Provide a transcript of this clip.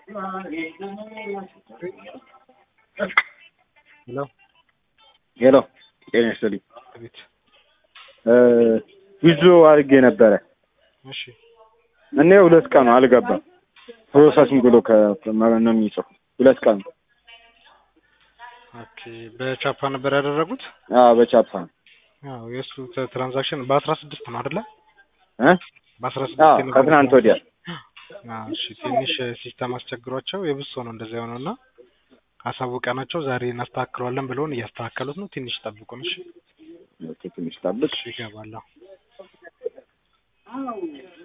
ሄሎ ሄሎ ጤና ይስጥልኝ። አቤት። ዊዞ አድርጌ ነበረ እሺ እና ሁለት ቀኑ አልገባም። ፕሮሰሲንግ ብሎ ነው የሚጽፉ ሁለት ቀኑ። ኦኬ። በቻፓ ነበር ያደረጉት? አዎ በቻፓ ነው። አዎ የእሱ ተ- ትራንዛክሽን በአስራ ስድስት ነው አይደለ? እ? በአስራ አዎ ስድስት የነበረው ከትናንት ወዲያ አዎ፣ እሺ ትንሽ ሲስተም አስቸግሯቸው የብሶ ነው እንደዛ የሆነው እና አሳውቀናቸው ዛሬ እናስተካክለዋለን ብለውን እያስተካከሉት ነው። ትንሽ ጠብቁን እሺ። ኦኬ፣ ትንሽ ጠብቅ። እሺ ይገባለሁ።